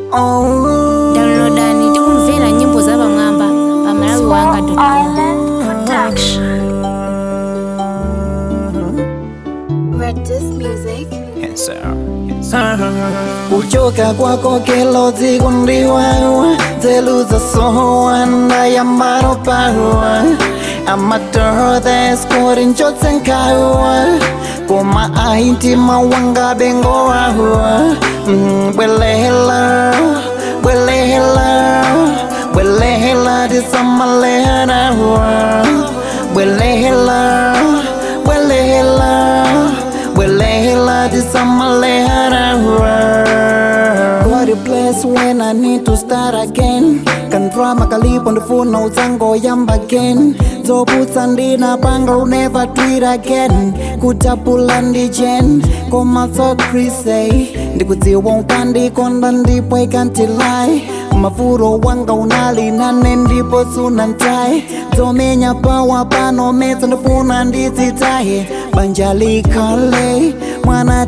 Oh, downloadani tikumvera nyimbo za pamwamba pa malawi wanga Island Production. Redis Music. kuchoka kwako kelo dziko ndiwawa nzeru zasowa ndayambano pawa amatordheskori njotsenkawa koma aintima wanga bengowawa bwelehela bwelehela bwelehela tisamalehanawa bwelehela bwelehela bwelehela tisamalehanawa God bless when I need to start again Kandrama kalipo ndifuna uzango yamba again zobutsa ndinapanga will never do it again kutapula ndijen komaso krise ndikudziwa unkandikonda ndipo ikantilai mafuro wanga unalinane ndipo sunantai dzomenya pawa pano metsa ndifuna ndidzitaye banja likhale mwana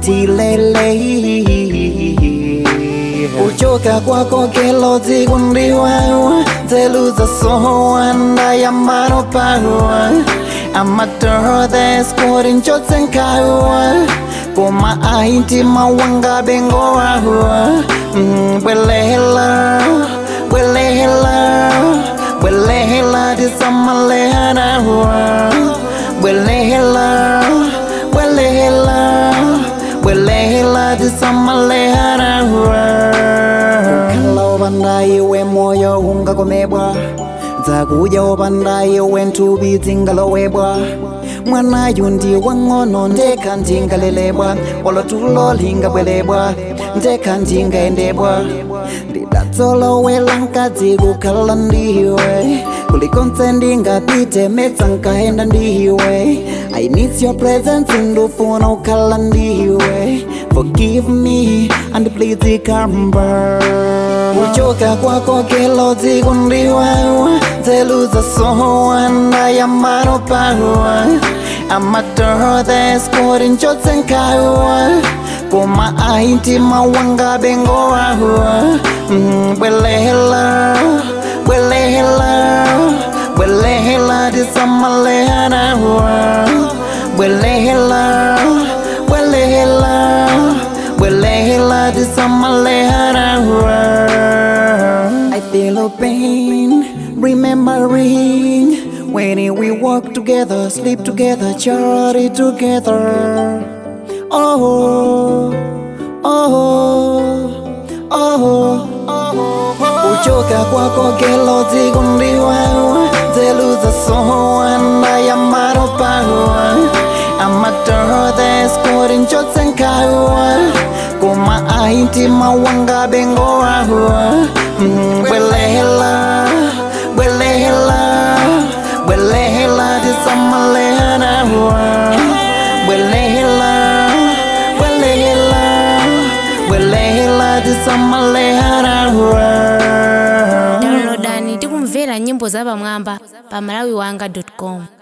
tilele kuchoka kwako kelo dziko ndiwawa nzeru zasowa ndayambano pawa amatordheskori njotsenkawa koma aintima wanga bengowawa bwelehela bwelehela bwelehela tisamalehanawa bwelehela bwelehela bwelehela tisamalehanawa kukhala opanda iwe moyo ungakomebwa dzakuja opanda iwe nthupi dzingalowebwa mwanayu ndi wang'ono ndekha ndingalelebwa olotulo lingabwelebwa ndekha ndingayendebwa ndidatsolowela nkadzi kukhala ndiwe kulikonse ndingapite metsa nkayenda ndiwe I need your presence ndufuna ukhala ndiwe Forgive me and please come kuchoka kwako kelo dziko ndiwawa nzeru zasowa ndayambano pawa amatordheskori njotsenkawa koma aintima wanga bengowawa bwelehela bwelehela bwelehela tisamalehanawa bwelehela bwelehela bwelehela tisamalehanawa I feel a pain remembering when we walk together, sleep together, charity together. Oh, oh, oh, oh. kuchoka kwako kelo dziko ndiwawa nzeru zasowa ndayambano pawa amatordheskori njotsenkawa koma aintima wanga bengowawa bwelehela bwelehela bwelehela tisamalehanawa bwelehela bwelehela bwelehela tisamalehanawa downloadani tikumvera nyimbo za pamwamba pa malawi wanga com